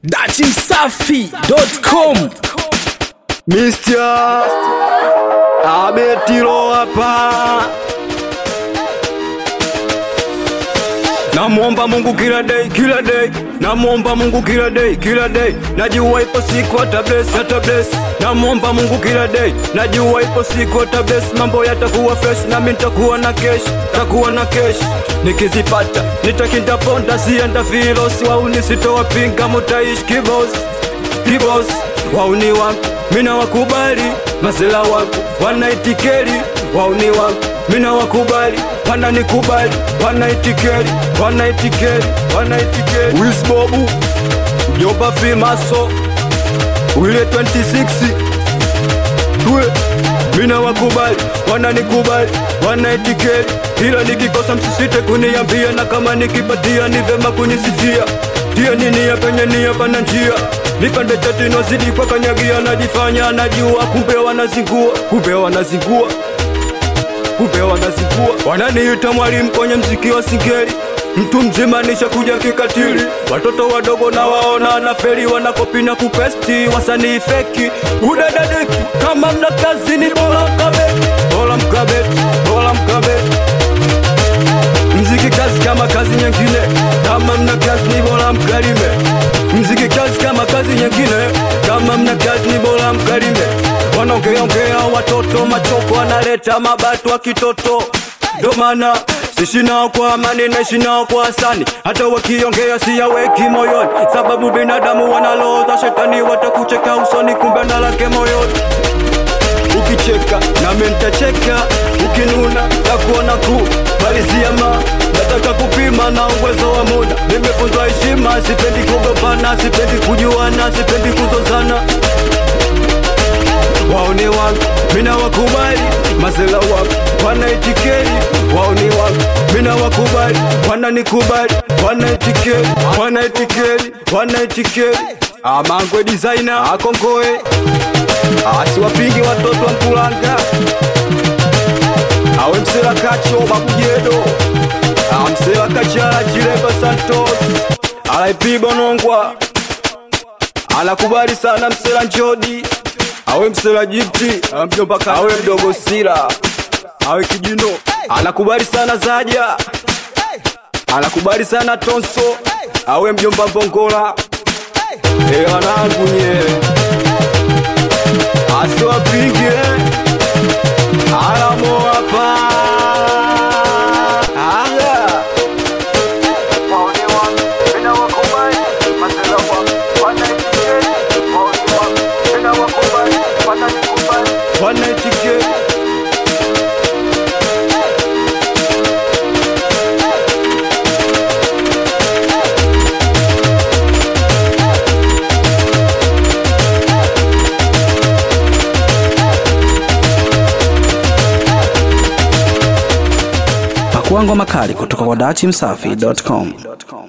datimsafi.com Mr. Abetilo hapa, namwomba Mungu kila day, kila day, namwomba Mungu kila day, kila day, najua ipo siku hata bless, hata bless, namwomba Mungu kila day, najua ipo siku hata bless, mambo yatakuwa fresh, nami nitakuwa na cash, takuwa na cash, nikizipata nitakinda ponda, sienda filos, wauni sitowapinga, mutaishi kibos, kibos, wauni wangu mina wakubali mazela wangu wanaitikeli wauni wangu mina wakubali wananikubali wanaitikeli wanaitikeli wanaitikeli wisbobu mjomba fimaso wile 26 tuwe mina wakubali wananikubali wanaitikeli ila nikikosa msisite kuniambia na kama nikipatia ni vema kunisifia tia ninia penye nia pana njia nipande chatino zidi kwa kanyagia najifanya najua kumbe wanazingua kumbe wanazingua kumbe wanazingua wananiita mwalimu kwenye mziki wa singeli mtu mzima nishakuja kikatili watoto wadogo na waona na feri wanakopi na kupesti wasanii feki udadadeki kama mna kazi ni bora mkabeti bora mkabeti bora mkabeti mziki kazi kama kazi nyingine kama mna kazi ni bora mkalime mziki kazi kama kazi nyingine kama mna kazi ni bora mkalime wanaongeaongea watoto machoko wanaleta mabatu wa kitoto ndo maana sishi nao kwa amani naishi nao kwa asani hata wakiongea siyaweki moyoni sababu binadamu wanaloza shetani watakucheka usoni kumbe ndalake moyoni ukicheka nami nitacheka ukinuna takuona ku maliziama nataka kupima na uwezo wa muda nimefunzwa heshima sipendi kugombana sipendi kujuana sipendi kuzozana waoni wangu mina wakubali mazela wangu wanaitikeli waoni wangu mina wakubali wananikubali wanaitikeli wanaitikeli wanaitikeli amangwe designer akongoe asiwapingi watoto wa Mkulanga, awe msela kacho babujedo, amsela kachala chilemba Santos, RIP Bonongwa, anakubali sana msela Njodi, awe msela Jipti, mjomba awe mdogo Sila, awe kijino, anakubali sana Zaja, anakubali sana Tonso, awe mjomba Mbongola, eh wanangu nye asiwapige alamo hapa Anga. Wanaitikia pakuangwa makali kutoka kwa datimsafi.com